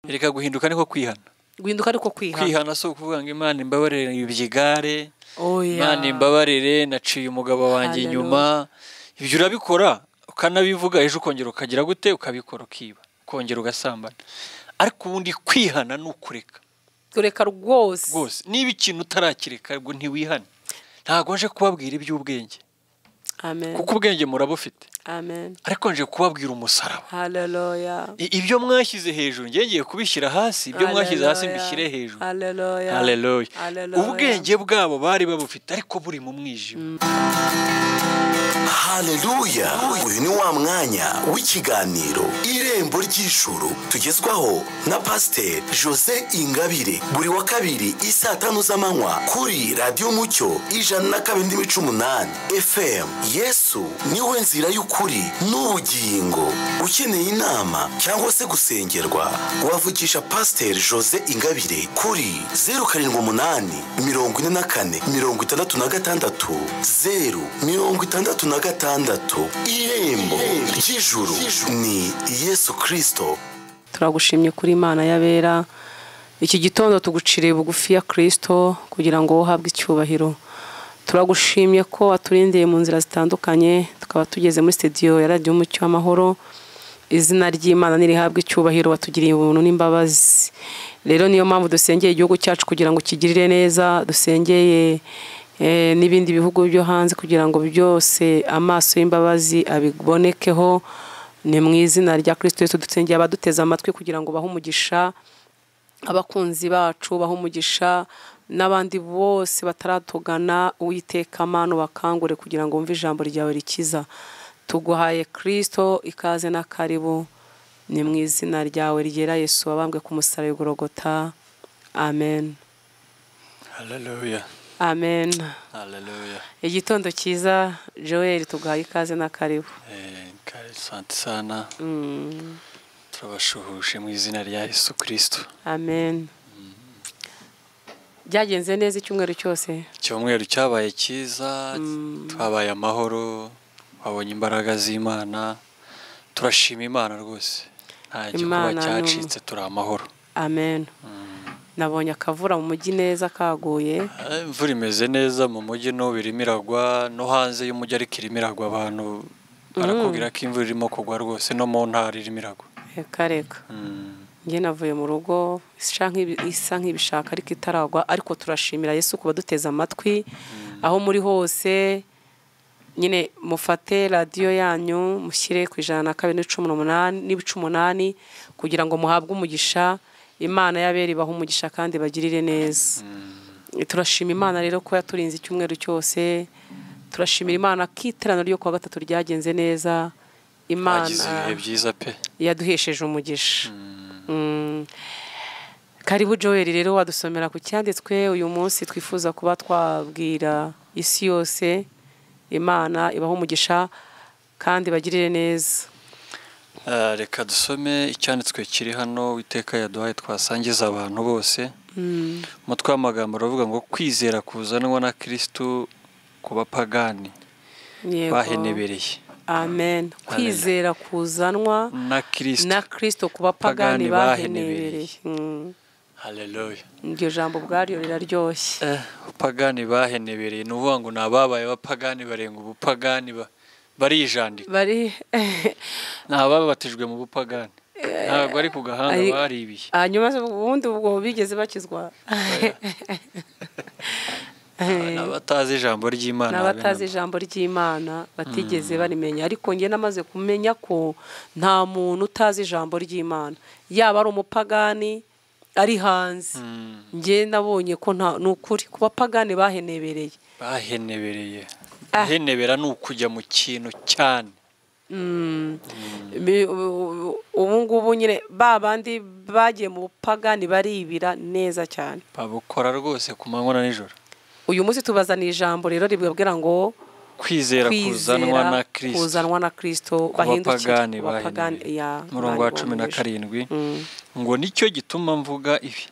reka guhinduka niko kwihana guhinduka ariko kwihana kwihana si ukuvuga ngo imana imbabarire ibyigare oya imana imbabarire naciye umugabo wanjye Hallelujah. inyuma ibyo urabikora ukanabivuga ejo ukongera ukagira gute ukabikora ukiba ukongera ugasambana ariko ubundi kwihana ni ukureka tureka rwose rwose niba ikintu utarakireka ngo ntiwihane ntabwo nje kubabwira iby'ubwenge amen kuko ubwenge murabufite amen ariko nje kubabwira umusaraba haleluya I- ibyo mwashyize hejuru njye ngiye kubishyira hasi ibyo mwashyize hasi Haleluya. mbishyire hejuru haleluya Haleluya. Haleluya. ubwenge bwabo bari babufite ariko buri mu mwijima haleluya uyu ni wa mwanya w'ikiganiro irembo ry'ijuru tugezwaho na pasiteri jose ingabire buri wa kabiri i saa tanu z'amanywa kuri radiyo mucyo ijana na kabiri n'imico umunani fm yesu niwe nzira y'ukuri n'ubugingo ukeneye inama cyangwa se gusengerwa wavugisha pasiteri jose ingabire kuri zeru karindwi umunani mirongo ine na kane mirongo itandatu na gatandatu zeru mirongo itandatu na gatandatu irembo ry'ijuru ni yesu kirisito turagushimye kuri imana y'abera iki gitondo tuguciriye bugufi ya kirisito kugira ngo uhabwe icyubahiro turagushimye ko waturindiye mu nzira zitandukanye tukaba tugeze muri sitidiyo ya radiyo umucyo w'amahoro izina ry'imana nirihabwe icyubahiro watugiriye ubuntu n'imbabazi rero niyo mpamvu dusengeye igihugu cyacu kugira ngo kigirire neza dusengeye eh, n'ibindi bihugu byo hanze kugira ngo byose amaso y'imbabazi abibonekeho ni mu izina rya kirisito yesu dusengeye abaduteze amatwi kugira ngo bahe umugisha abakunzi bacu bahe umugisha n'abandi bose bataratugana uwiteka amano bakangure kugira ngo wumve ijambo ryawe rikiza tuguhaye kirisito ikaze na karibu ni mu izina ryawe ryera yesu wabambwe ku musaraba igorogota amen haleluya amen haleluya igitondo cyiza joel tuguhaye ikaze na karibu Eh, kare santi sana turabashuhuje mu izina rya yesu kirisito amen byagenze neza icyumweru cyose icyumweru cyabaye cyiza twabaye amahoro twabonye imbaraga z'imana turashima imana rwose nta gikuba Imana ni um- cyacitse turi amahoro amen nabonye akavura mu mujyi neza kaguye Eh, imvura imeze neza mu mujyi n'ubu irimo iragwa no hanze y'umujyi ariko irimo iragwa abantu barakubwira ko imvura irimo kugwa rwose no mu ntara irimo iragwa reka reka njye navuye mu rugo isa nk'ibi- isa nk'ibishaka ariko itaragwa ariko turashimira yesu kuba duteze amatwi aho muri hose nyine mufate radiyo yanyu mushyire ku ijana na kabiri n'ibice umunani- n'ibice umunani kugira ngo muhabwe umugisha imana y'abera ibahe umugisha kandi bagirire neza turashima imana rero ko yaturinze icyumweru cyose turashimira imana ko iteraniro ryo kuwa gatatu ryagenze neza hagize imana ibihe byiza pe yaduhesheje umugisha Mm. karibu joel rero wadusomera ku cyanditswe uyu munsi twifuza kuba twabwira isi yose imana ibaho umugisha kandi bagirire neza Eh, reka dusome icyanditswe kiri hano witeka yaduhaye twasangiza abantu bose umutwe w'amagambo uravuga ngo kwizera kuzanwa na kirisitu ku bapagani Yego. bahenebereye amen kwizera kuzanwa na kirisitu na kristo ku Pagani bapagani bahenebereye. bahenebereye Mm. haleluya iryo jambo ubwaryo riraryoshye Eh, pagani bahenebereye ni ukuvuga ngo ni ababaye abapagani barenga ubupagani ba- barijandika bari ni ababatijwe mu bupagani ntabwo ari ku gahanga ari- baribiye hanyuma ubundi ubwo bigeze bakizwa ni abatazi ijambo ry'imana n'abatazi ijambo ry'imana batigeze barimenya ariko njye namaze kumenya ko nta muntu utazi ijambo ry'imana yaba ari umupagani ari hanze njye nabonye ko nta ni ukuri ku bapagani bahenebereye bahenebereye Ah. henebera ni ukujya mu kintu cyane Bi- ubu- ubu ngubu nyine ba bandi bagiye mu bupagani baribira neza cyane babukora rwose ku manywa na nijoro uyu munsi tubazaniye ijambo rero ribabwira ngo kwizera kuzanwa na kwizera kirisito kuzanwa na kirisito ku bahindukire bapagani ku bapagani ya bahenebereye umurongo wa cumi na baribongeje. karindwi Mm. ngo nicyo gituma mvuga ibi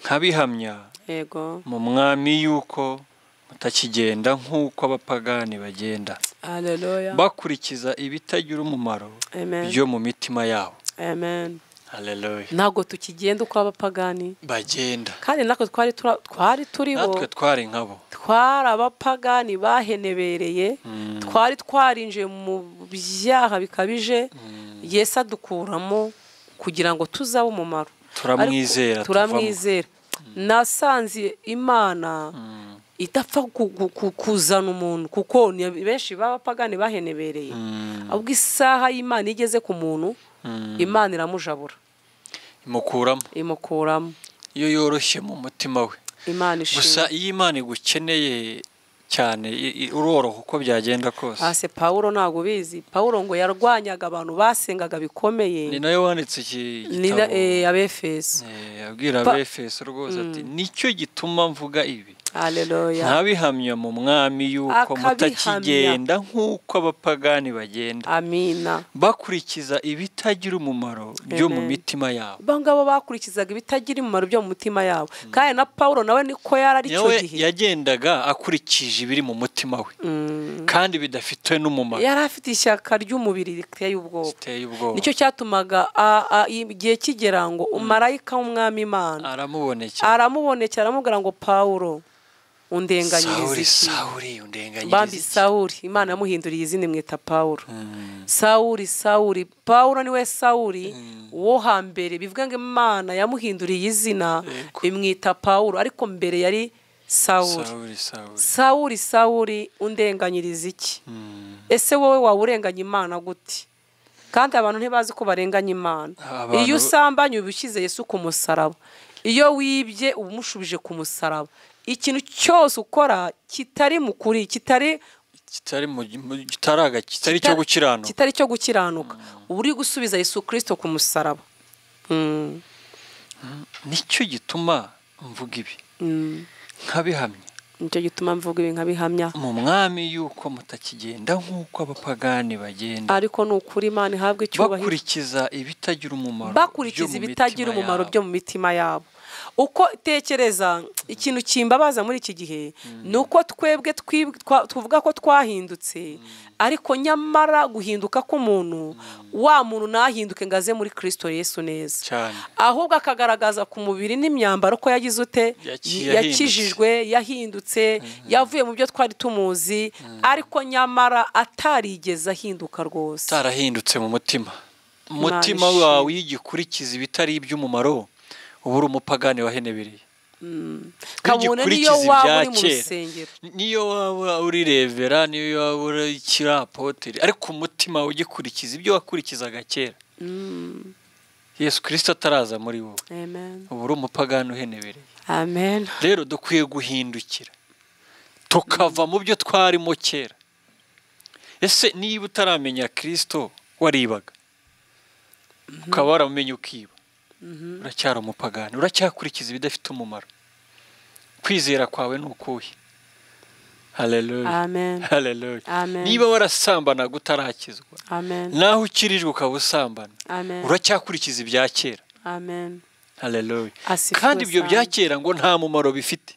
nkabihamya yego mu mwami yuko mutakigenda nk'uko abapagani bagenda haleluya bakurikiza ibitagira umumaro Amen. byo mu mitima yabo amen haleluya ntabwo tukigenda uko abapagani bagenda kandi natwe twari tura- twari turibo natwe twari nkabo twari abapagani bahenebereye twari twarinjiye mu byaha bikabije yesu adukuramo kugira ngo tuzabe umumaro Turamwizera, Ariko turamwizera nasanze imana idapfa ku- ku- ku- kuzana umuntu kuko ni benshi b'abapagani bahenebereye ahubwo isaha y'imana igeze ku muntu imana iramujabura imukuramo imukuramo iyo yoroshye mu mutima we imana ishimwe gusa iyo imana igukeneye cyane i- i- uroroha uko byagenda kose hasi pawulo ntabwo ubizi pawulo ngo yarwanyaga abantu basengaga ni bikomeye nayo wanditse iki ni na gitabo eh, abefeso Eh, abwira Pa- abefeso rwose ati nicyo gituma mvuga ibi haleluya ntabihamya mu mwami yuko Akabihamya. mutakigenda nk'uko abapagani bagenda amina bakurikiza ibitagira umumaro byo mu Amen. mitima yabo abo ngabo bakurikizaga ibitagira umumaro byo mu mutima yabo kandi na pawulo nawe niko yari ari cyo nawe gihe yagendaga akurikije ibiri mu mutima we Mm. kandi bidafite n'umumaro yari afite ishyaka ry'umubiri riteye ubwoba biteye ubwoba nicyo cyatumaga a- a- igihe kigera ngo umarayika w'umwami imana aramubonekera aramubonekera aramubwira ngo pawulo undenganyiriza sawuri iki sawuri bambi undenganyiriza sawuri imana yamuhinduriye izina imwita pawulo sawuri sawuri pawulo niwe sawuri wo hambere bivuga ngo imana yamuhinduriye izina Yego. imwita pawulo ariko mbere yari sawuri sawuri sawuri sawuri sawuri undenganyiriza iki ese wowe waba urenganya imana gute kandi abantu ntibazi ko barenganya imana Abantu- iyo usambanye uba ushyize yesu ku musaraba iyo wibye uba umushubije ku musaraba ikintu cyose ukora kitari mu kuri kitari kitari mu mu- kitaraga kitari cyo gukiranuka kitari cyo gukiranuka uba uri gusubiza yesu kirisito ku musaraba Mm, nicyo gituma mvuga ibi mm. nkabihamya nicyo gituma mvuga ibi nkabihamya mu mwami yuko mutakigenda nk'uko abapagani bagenda ariko ni ukuri imana ihabwa icyubahiro bakurikiza ibitagira umumaro byo bakurikiza mu ibitagira mitima umumaro yabo. byo mu mitima yabo uko tekereza ikintu kimbabaza muri iki gihe ni uko twebwe twib- twa- tuvuga ko twahindutse ariko nyamara guhinduka k'umuntu wa muntu ntahinduke ngo aze muri kirisito yesu neza cyane ahubwo akagaragaza ku mubiri n'imyambaro ko yagize ute Yaki- yahindutse. yakijijwe yahindutse yavuye mu byo twari tumuzi ariko nyamara atarigeze ahinduka rwose utarahindutse mu mutima umutima ishimwe. wawe iyo ugikurikiza ibitari iby'umumaro uba uri umupagani wahenebereye kabone niyo ugikurikiza waba ibya uri mu kera. rusengero niyo waba uri revera niyo waba uri kirapoteri ariko umutima ugikurikiza ibyo wakurikizaga kera yesu kirisito ataraza muri wowe amen uba uri umupagani uhenebereye amen rero dukwiye guhindukira tukava mu byo twarimo kera ese niba utaramenya kirisito waribaga ukaba waramenye ukiba uracyari umupagani uracyakurikiza ibidafite umumaro kwizera kwawe ni ukuhe Hallelujah. Amen. Hallelujah. Amen. niba warasambanaga utarakizwa amen naho ukirijwe ukaba usambana amen uracyakurikiza ibya kera amen Hallelujah. Asifwe kandi ibyo bya Sana. kera ngo nta mumaro bifite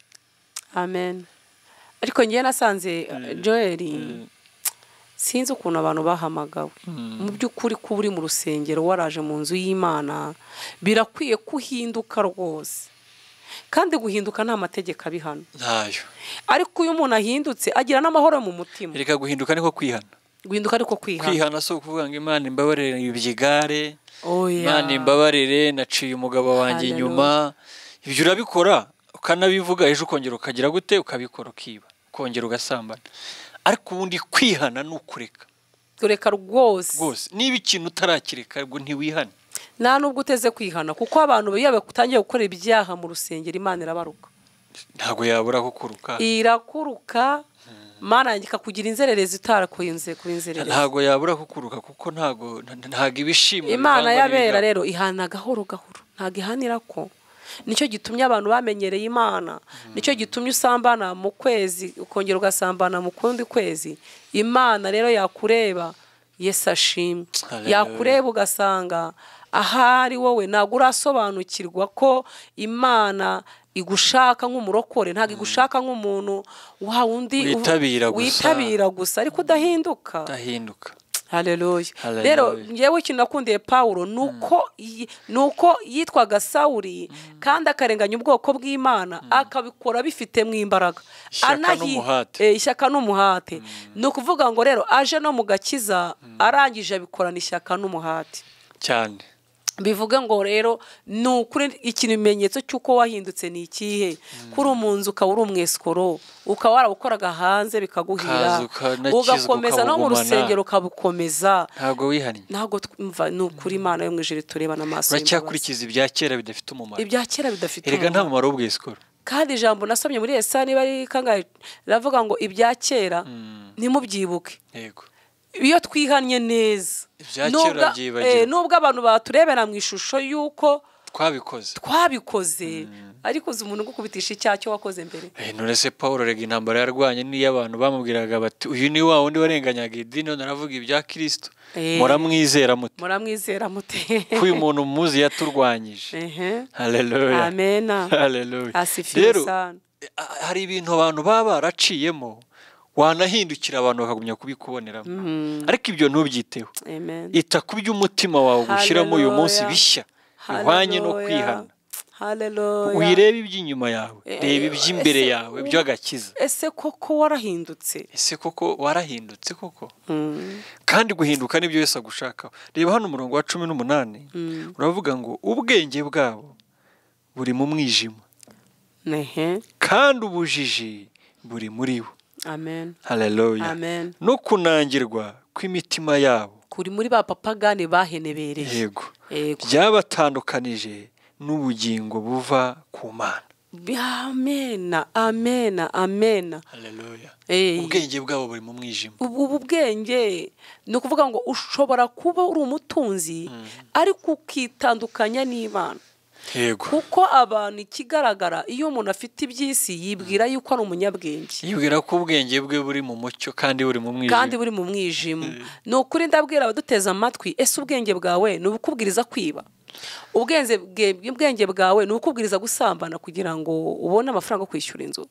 amen ariko ngewe nasanze joel sinzi ukuntu abantu bahamagawe mu by'ukuri kuba uri mu rusengero waraje mu nzu y'imana birakwiye kuhinduka rwose kandi guhinduka nta mategeko abihano ntayo ariko iyo umuntu ahindutse agira n'amahoro mu mutima reka guhinduka niko kwihana guhinduka ariko kwihana kwihana si ukuvuga ngo imana imbabarire ibyigare Oya. imana imbabarire naciye umugabo wanjye inyuma Hallelujah. ibyo urabikora ukanabivuga ejo ukongera ukagira gute ukabikora ukiba ukongera ugasambana ariko ubundi kwihana ni ukureka reka rwose rwose niba ikintu utarakireka ngo ntiwihane nta nubwo uteze kwihana kuko abantu iyo batangiye gukora ibyaha mu rusengero imana irabaruka ntabwo yabura kukuruka irakuruka imana yanjye ikakugira inzererezi utarakurinze kuba inzererezi ntabwo yabura kukuruka kuko ntabwo nta- ntabwo ibishimwa imana birangwa y'abera n'ibigaba. rero ihana gahoro gahoro ntabwo ihanira ko nicyo gitumye abantu bamenyereye imana nicyo gitumye usambana mu kwezi ukongera ugasambana mu kundi kwezi imana rero yakureba yesu ashimwe Hallelujah. yakureba ugasanga ahari wowe ntabwo urasobanukirwa ko imana igushaka nk'umurokore ntabwo igushaka nk'umuntu wa wundi uvu- Witabira gusa. witabira gusa ariko udahinduka udahinduka hareruya Hallelujah. rero ngewe ikintu nakundiye pawuro ni uko yi- ni uko yitwaga sawuri kandi akarenganya ubwoko bw'imana akabikora bifitemo imbaraga Ishyaka Anahi- n'umuhate. eh, ishyaka n'umuhate ni ukuvuga ngo rero aje no mu gakiza arangije abikorana ishyaka n'umuhate cyane bivuga ngo rero ni ukuri ikimenyetso cy'uko wahindutse ni ikihe kuri umunzu ukaba uri umwesikoro ukaba warabukoraga hanze bikaguhira Ukaza ukanakizwa, ugakomeza no mu ukabugumana. rusengero ukabukomeza ntabwo wihannye ntabwo twumva ni ukuri imana yo mu ijoro turebana amaso y'imbabazi. uracyakurikiza ibya kera bidafite umumaro ibya kera bidafite erega nta umumaro. mumaro w'ubwisikoro kandi ijambo nasomye muri esa niba ari kangahe ravuga ngo ibya kera ntimubyibuke yego iyo twihannye neza Ibya kera Nubwo- byibagirwa. eh, nubwo abantu baturebera mu ishusho y'uko twabikoze twabikoze ariko uzi umuntu ugukubitisha icyaha cyo wakoze mbere Eh, none se paul rega intambara yarwanye niyo abantu bamubwiraga bati uyu ni wa wundi warenganyaga idini none aravuga ibya kirisito Eh. muramwizera muti muramwizera mute ko uyu muntu muzi yaturwanyije Ehe. Hallelujah. Amena. Hallelujah. Asifiwe Rero, sana. a- hari ibintu abantu baba baraciyemo wanahindukira abantu bakagumya kubikuboneramo ariko ibyo ntubyiteho amen ita ku by'umutima wawe gushyiramo uyu munsi Hallelujah. bishya bihwanye no kwihana haleluya wirebe iby'inyuma yawe reba iby'imbere ese- yawe by'agakiza ese koko warahindutse ese koko warahindutse koko kandi guhinduka nibyo wese agushakaho reba hano umurongo wa cumi n'umunani uravuga ngo ubwenge bwabo buri mu mwijima nehe kandi ubujiji buri muri bo amen haleluya Amen. no kunangirwa kw'imitima yabo kuri muri ba papagani bahenebereye yego Yego. byabatandukanije n'ubugingo buva ku mana amena amena amena haleluya Eh. ubwenge bwabo buri mu mwijima ubu ubu bwenge ni ukuvuga ngo ushobora kuba uri umutunzi ariko ukitandukanya n'imana yego kuko abantu ikigaragara iyo umuntu afite iby'isi yibwira yuko ari umunyabwenge yibwira ko ubwenge bwe buri mu mucyo kandi buri mu mwijima kandi buri mu mwijima ni ukuri ndabwira abaduteze amatwi ese ubwenge bwawe ni ubukubwiriza kwiba ubwenge bwe- ubwenge bwawe ni ubukubwiriza gusambana kugira ngo ubone amafaranga yo kwishyura inzu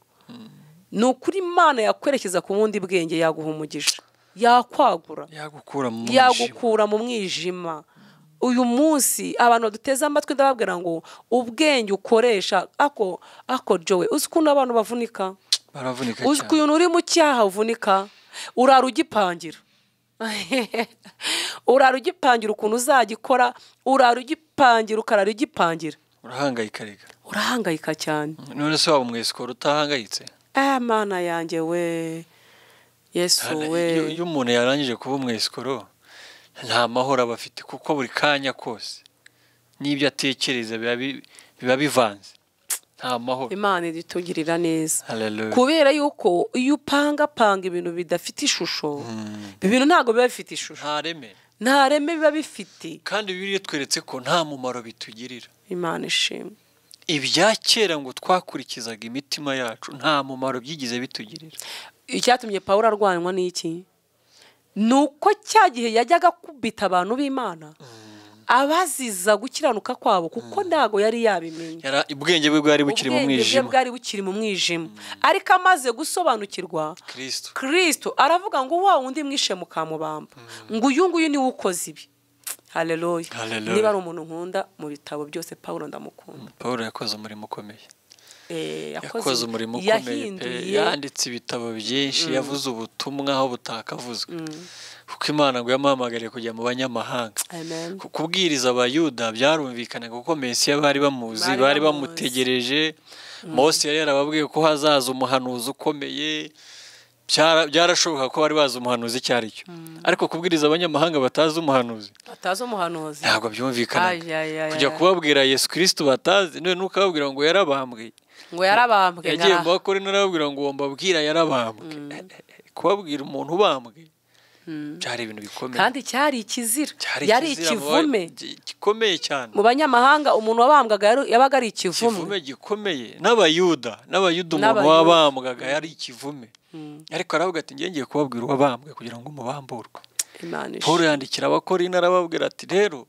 ni ukuri imana yakwerekeza ku bundi bwenge yaguha umugisha yakwagura yagukura mu mwijima yagukura mu mwijima uyu munsi abantu baduteze amatwi ndababwira ngo ubwenge ukoresha ako ako jowe uzi ukuntu abantu bavunika baravunika uzi cyane ukuntu uri mu cyaha uvunika urara ugipangira urara ugipangira ukuntu uzagikora urara ugipangira ukarara ugipangira urahangayika reka urahangayika cyane none se waba umwesikoro utahangayitse eh mana yanjye we yesu we Iyo- iyo umuntu yarangije kuba umwesikoro nta mahoro aba afite kuko buri kanya kose n'ibyo atekereza biba bi- biba bivanze nta mahoro imana idutugirira neza Hallelujah. kubera yuko iyo upangapanga ibintu bidafite ishusho ibintu ntabwo biba bifite ishusho nta reme nta reme biba bifite kandi bibiliya itweretse ko nta mumaro bitugirira imana ishimwe ibya kera ngo twakurikizaga imitima yacu nta mumaro byigize bitugirira icyatumye pawulo arwanywa ni iki ni uko cya gihe yajyaga akubita abantu b'imana abaziza gukiranuka kwabo kuko ntabwo yari yabimenye Yara- ubwenge bwe bwari bukiri mu ubwenge bwe mwijima bwari bukiri mu mwijima ariko amaze gusobanukirwa kirisito kirisito aravuga ngo wa wundi mwishe mukamubamba ngo uyu nguyu niwe ukoze ibi hareruya Hallelujah. niba ari umuntu nkunda mu bitabo byose pawulo ndamukunda paul yakoze umurimo ukomeye Eh, yakoze umurimo ukomeye pe yahinduye yanditse ibitabo byinshi yavuze ubutumwa aho butakavuzwe kuko imana ngo yamuhamagariye kujya mu banyamahanga amen ku kubwiriza abayuda byarumvikanaga kuko mesiya bari bamuzi Bari bari bamuzi. bamutegereje mose yari yarababwiye ko hazaza umuhanuzi ukomeye Byara- byarashoboka ko bari bazi umuhanuzi icyo ari cyo ariko kubwiriza abanyamahanga batazi umuhanuzi atazi umuhanuzi ntabwo byumvikanaga Ay, ay, ay, kujya ay. kubabwira yesu kirisito batazi none n'ukababwira ngo yarabambwe ngo yarabambwe yagiye mu nkara bakore narababwira ngo mbabwira yarabambwe kubabwira umuntu ubambwe byari ibintu bikomeye kandi cyari ikizira Cyari yari ikizira mu ikivume ba- gi- gikomeye cyane mu banyamahanga umuntu wabambwaga yari- yabaga ari ikivume ikivume gikomeye n'abayuda n'abayuda umuntu N'abayuda. wabambwaga yari ikivume ariko aravuga ati njye ngiye kubabwira uwabambwe kugira ngo mubamburwe Imana ishe. paul yandikira abakora arababwira ati rero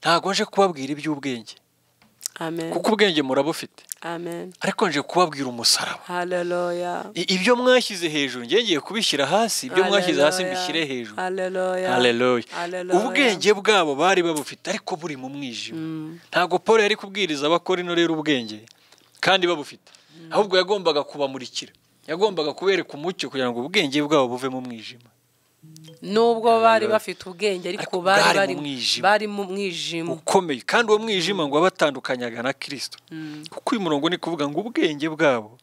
ntabwo nje kubabwira iby'ubwenge amen kuko ubwenge murabufite amen ariko nje kubabwira umusaraba haleluya I- ibyo mwashyize hejuru ngengeye kubishyira hasi ibyo mwashyize hasi Haleluya. mbishyire hejuru haleluya Haleluya. Haleluya. ubwenge bwabo bari babufite ariko buri mu mwijima ntabwo paul yari kubwiriza abakora rero ubwenge kandi babufite ahubwo yagombaga kubamurikira yagombaga kubereka umucyo kugira ngo ubwenge bwabo buve mu mwijima nubwo bari bafite ubwenge ariko Ariko bari bwari bari mu mwijima. bari mu mwijima ukomeye kandi uwo mwijima ngo wabatandukanyaga na kirisito kuko uyu murongo ni kuvuga ngo ubwenge bwabo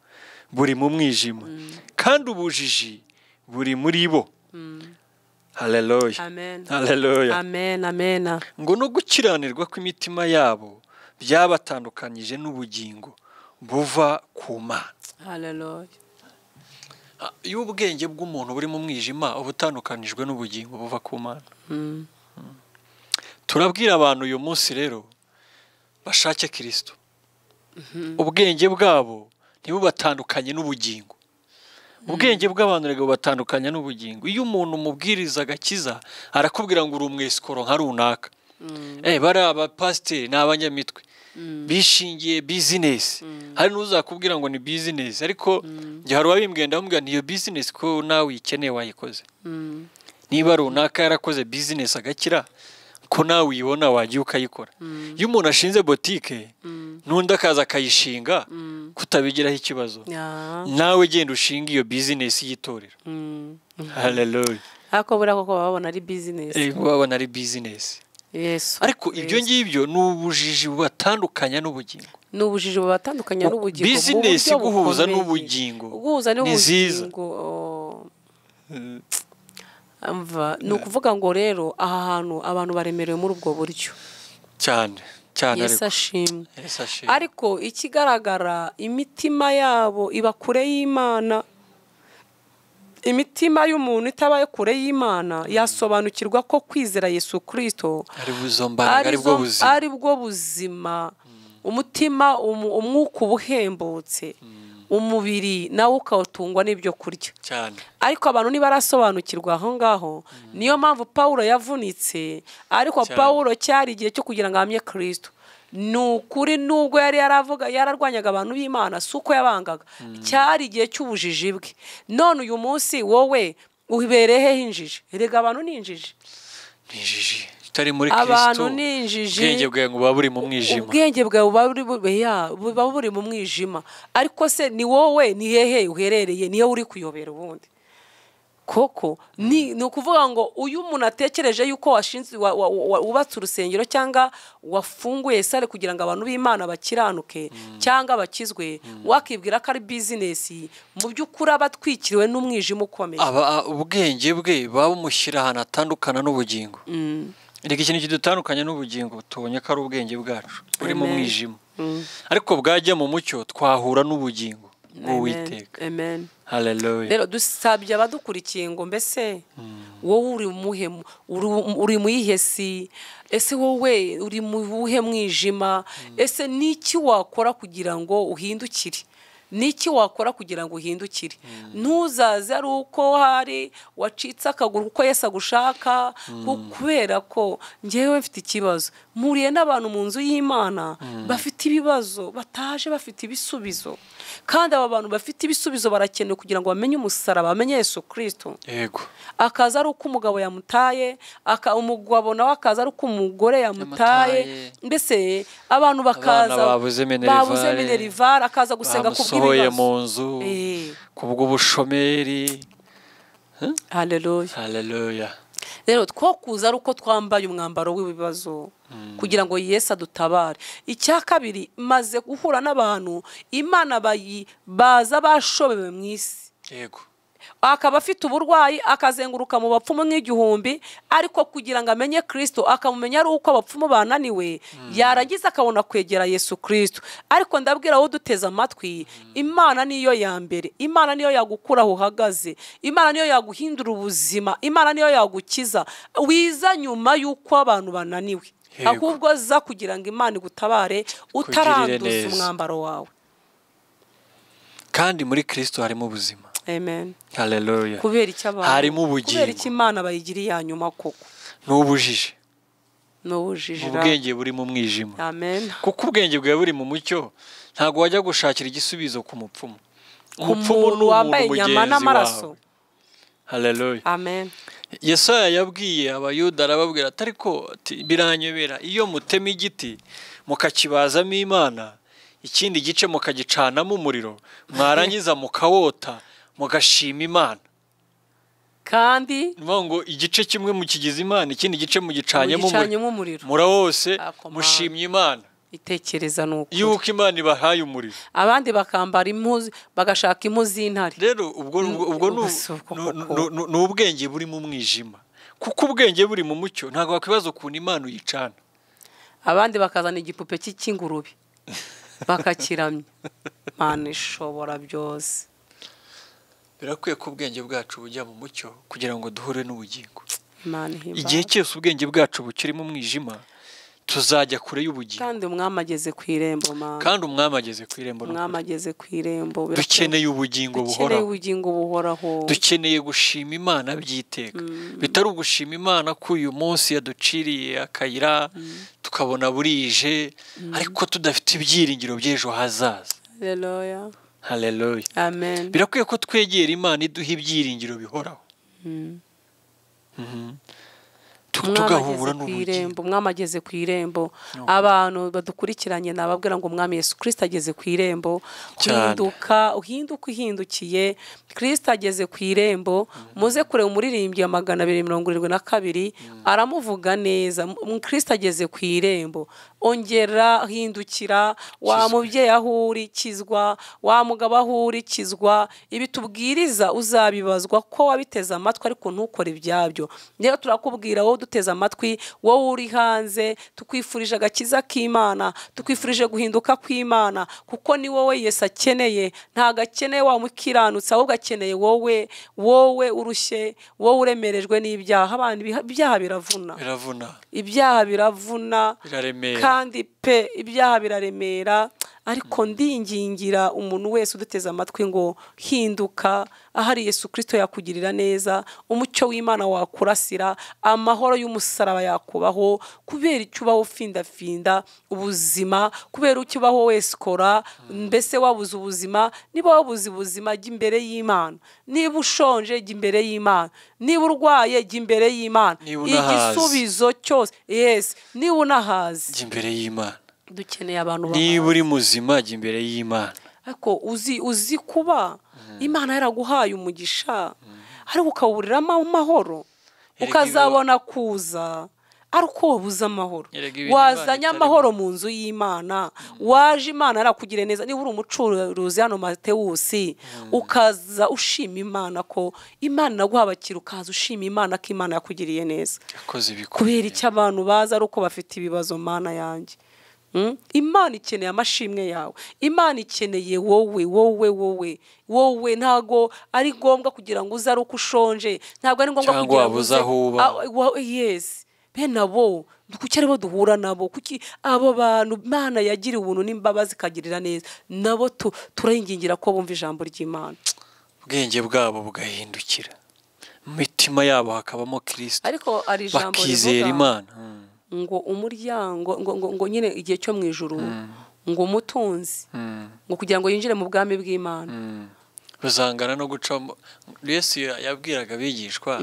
buri mu mwijima kandi ubujiji buri muri bo haleluya amen haleluya amen amen ngo no gukiranirwa kw'imitima yabo byabatandukanyije n'ubugingo buva ku mana haleluya Ah, iyo ubwenge bw'umuntu buri mu mwijima uba utandukanijwe n'ubugingo buva ku mana Mm. turabwira abantu uyu munsi rero bashake kirisito ubwenge bwabo ntibubatandukanye n'ubugingo ubwenge bw'abantu rega bubatandukanya n'ubugingo iyo umuntu umubwiriza agakiza arakubwira ngo uri umwesikoro nka runaka Eh, bari abapasiteri ni abanyamitwe bishingiye bizinesi hari n'uzakubwira ngo ni bizinesi ariko njye hari uwabimbwiye ndamubwira niyo bizinesi ko nawe uyikeneye wayikoze Mm. niba runaka yarakoze bizinesi agakira ko nawe uyibona wagiye ukayikora iyo umuntu ashinze botike n'undi akaza akayishinga kutabigiraho ikibazo Ya. nawe genda ushinga iyo bizinesi y'itorero Mm. haleluya ariko buriya koko baba babona ari bizinesi Eh, wabona ari bizinesi yesu ariko ibyo Yesu. ngibyo ni ubujiji bubatandukanya n'ubugingo ni ubujiji bubatandukanya n'ubugingo mu bizinesi buryo guhuza bukomeye. n'ubugingo guhuza ni nziza n'ubugingo oh. Umva, ni ukuvuga ngo rero aha hantu abantu baremerewe muri ubwo buryo cyane cyane yesu ariko ashimwe Yesu ashimwe. ariko ikigaragara imitima yabo iba kure y'imana imitima y'umuntu itabaye kure y'imana yasobanukirwa ko kwizera yesu kirisito ari buzo mbaraga ari bwo arizo- buzima ari bwo buzima umutima umu- umwuka uba uhembutse umubiri nawo ukawutungwa n'ibyo kurya cyane ariko abantu ntibarasobanukirwa aho ngaho niyo mpamvu pawulo yavunitse ariko Cyane. pawulo cyari igihe cyo kugira ngo ahamye kirisito ni ukuri nubwo yari yaravuga yararwanyaga abantu b'imana si uko yabangaga cyari igihe cy'ubujiji bwe none uyu munsi wowe ubereye hehe injiji erega abantu ni injiji ni injiji utari muri kirisito Abantu ni ubwenge injiji. bwawe ngo buba buri mu mwijima ubwenge bwawe buba buri bu- ya, buba buri mu mwijima ariko se ni wowe ni hehe uherereye niyo uri kuyobera ubundi koko ni ni ukuvuga ngo uyu umuntu atekereje yuko washinze wa- wa- wa- wubatse urusengero cyangwa wafunguye sale kugira ngo abantu b'imana bakiranuke cyangwa bakizwe wakibwira ko ari bizinesi mu by'ukuri aba atwikiriwe n'umwijima ukomeye aba ubwenge bwe buba bumushyira ahantu atandukana n'ubugingo reka ikintu kidutandukanya n'ubugingo tubonye ko ari ubwenge bwacu buri mu Amen. mwijima ariko bwajya mu mucyo twahura n'ubugingo bw'uwiteka Amen. Amen. haleluya rero dusabye abadukurikiye ngo mbese wowe uri muhemu uri- uri mu yihe si ese wowe uri mu buhe mwijima ese n'iki wakora kugira ngo uhindukire n'iki wakora kugira ngo uhindukire ntuzaze ari uko hari wacitse akaguru kuko yesi agushaka ku- kubera ko ngewe mfite ikibazo mpuriye n'abantu mu nzu y'imana bafite ibibazo bataje bafite ibisubizo kandi aba bantu bafite ibisubizo barakenewe kugira ngo bamenye umusaraba bamenye yesu kirisito yego akaza ari uko umugabo yamutaye aka- umugabo nawe akaza ari uko umugore yamutaye Yamutaye. mbese abantu bakaza Abana babuze minerivare. babuze minerivare akaza gusenga ku bamusohoye mu bw'ibibazo nzu Eh. ku bw'ubushomeri haleluya haleluya rero two kuza ari uko twambaye umwambaro w'ibibazo kugira ngo yesu adutabare icya kabiri maze guhura n'abantu imana bayi baza bashobewe mu isi yego akaba afite uburwayi akazenguruka mu bapfumu nk'igihumbi ariko kugira ngo amenye kirisito akamumenya ari uko abapfumu bananiwe yarangiza akabona kwegera yesu kirisito ariko ndabwira wowe uduteze amatwi imana niyo ya mbere imana niyo yagukura aho uhagaze imana niyo yaguhindura ubuzima imana niyo yagukiza wiza nyuma y'uko abantu bananiwe Yego. ahubwo za kugira ngo imana igutabare utaranduza neza. umwambaro wawe kandi muri kirisito harimo ubuzima amen haleluya kubera icyo abantu harimo kubera icyo ubugingo imana bayigiriye ya nyuma koko n'ubujiji n'ubujijira ubwenge buri mu mwijima amen kuko ubwenge bwawe buri mu mucyo ntabwo wajya gushakira igisubizo ku mupfumu umupfumu ni umuntu wambaye inyama mugenzi n'amaraso wawe haleluya amen yesaya yabwiye abayuda arababwira ati ariko ati, biranyobera iyo mutema igiti mukakibazamo imana ikindi gice mukagicanamo umuriro mwarangiza mukawota mugashima imana kandi Ni ukuvuga ngo igice kimwe mukigize imana ikindi gice mugicanyemo umuriro ugicanyemo umuriro mura wose Ako mana. mushimye imana itekereza ni ukuri yuko imana ibahaye umuriro abandi bakambara impu z- bagashaka impu z'intare rero ubwo ubwo- ubwo ni- ubwo si ubwo ni- koko. ni- ni- ni ubwenge buri mu mwijima kuko ubwenge buri mu mucyo ntabwo wakwibaza ukuntu imana uyicana abandi bakazana igipupe cy'i- cy'ingurube bakakiramya mana ishobora byose birakwiye ko ubwenge bwacu bujya mu mucyo kugira ngo duhure n'ubugingo imana ihimbaza igihe cyose ubwenge bwacu bukirimo umwijima tuzajya kure y'ubugingo kandi umwami ageze ku irembo mana kandi umwami ageze ku irembo umwami ageze ku irembo birakenewe. dukeneye ubugingo dukeneye buhoraho ubugingo buhoraho dukeneye gushima imana by'iteka bitari ugushima imana ko uyu munsi yaduciriye akayira tukabona burije ariko tudafite ibyiringiro by'ejo hazaza haleluya haleluya amen birakwiye ko twegera imana iduha ibyiringiro bihoraho Mhm. Tu- Umwami tugahura ageze ku n'ubugingo irembo umwami ageze ku irembo abantu badukurikiranye nababwira ngo umwami Yesu kirisita ageze ku irembo Cyane. uhinduka uhinduka uhindukiye kirisita ageze ku irembo muze kureba umuririmbyi wa magana abiri mirongo irindwi na kabiri aramuvuga neza kirisita ageze ku irembo ongera hindukira wa mubyeyi aho uri kizwa wa mugabo aho uri kizwa ibi tubwiriza uzabibazwa ko wabiteze amatwi ariko ntukore ibyabyo rero turakubwira wowe duteze amatwi wowe uri hanze tukwifurije agakiza k'imana tukwifurije guhinduka kw'imana kuko ni wowe yesu akeneye ntabwo akeneye wa mukiranutsi ahubwo akeneye wowe wowe urushye wowe uremerejwe n'ibyaha abana ibiha- ibyaha biravuna biravuna ibyaha biravuna Biraremera. kandi pe ibyaha biraremera ariko ndingingira umuntu wese uduteze amatwi ngo hinduka ahari yesu kirisito yakugirira neza umucyo w'imana wakurasira amahoro y'umusaraba yakubaho kubera icyo ubaho ufindafinda ubuzima kubera icyo ubaho wese ukora mbese wabuze ubuzima niba wabuze ubuzima jya imbere y'imana niba ushonje jya imbere y'imana niba urwaye jya imbere y'imana Niba unahaze. igisubizo cyose yesi niba unahaze jya imbere y'imana dukeneye abantu niba bahaze uri muzima jya imbere y'imana ariko uzi uzi kuba imana yaraguhaye umugisha ariko ukawuriramo amahoro Erega ukazabona kuza ariko wabuze amahoro Erega ibintu Imana wazanye itarimo. amahoro mu nzu y'imana waje imana arakugire neza niba uri umucuruzi hano matewusi ukaza ushima imana ko imana naguha abakiriya ukaza ushima imana ko imana yakugiriye neza yakoze kubera ibikomeye icyo abantu bazi ari uko bafite ibibazo mana yanjye Mm? imana ikeneye amashimwe yawe imana ikeneye wowe wowe wowe wowe ntago ari ngombwa kugira ngo uze ari uko ushonje ntabwo ari ngombwa Cyangwa kugira ngo wabuze uze aho uba. Ah, wa- yes bene abo kuki aribo duhura nabo kuki abo bantu imana yagira ubuntu n'imbabazi ikagirira neza nabo tu- turayingingira ko bumva ijambo ry'imana ubwenge bwabo bugahindukira mu mitima yabo hakabamo kirisito ariko ari ijambo bakizera rivuga- imana Mm. ngo umuryango ngo, ngo, ngo nyine igihe cyo mu ijuru ngo umutunzi Mm. ngo kugira ngo yinjire mu bwami bw'imana Mm. bazangana no gucamo yesu ya- yabwiraga abigishwa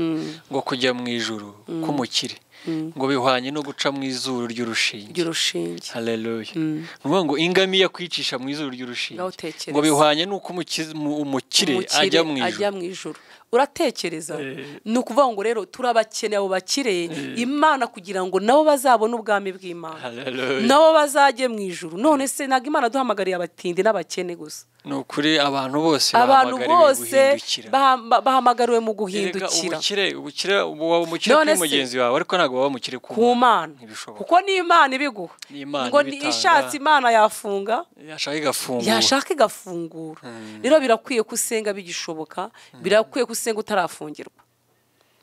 ngo kujya mu ijuru k'umukire ngo bihwanye no guca mu izuru ry'urushinge ry'urushinge haleluya ni ukuvuga ngo ingamiya kwicisha mu izuru ry'urushinge Ngaho utekereze. ngo bihwanye n'uko umukiz- mu- umukire Umukire ajya mu ajya ijuru mu ijuru uratekereza Eh. ni ukuvuga ngo rero turabakeneye abo bakire imana kugira ngo nabo bazabone ubwami bw'imana Haleluya. nabo bazajye mu ijuru none se ntabwo imana duhamagariye abatindi n'abakene gusa ni ukuri abantu bose abantu bose guhindukira baham- bahamagariwe mu Erega guhindukira ubukire ubukire ubu waba umukire None kuri se- mugenzi wawe ariko ntabwo waba umukire ku ku mana Ntibishoboka. kuko ni imana ibiguha Ni Imana ngo ni ibitanga. ishatse imana yafunga yashaka igafungura yashaka igafungura rero birakwiye ko usenga bigishoboka birakwiye ko usenga utarafungirwa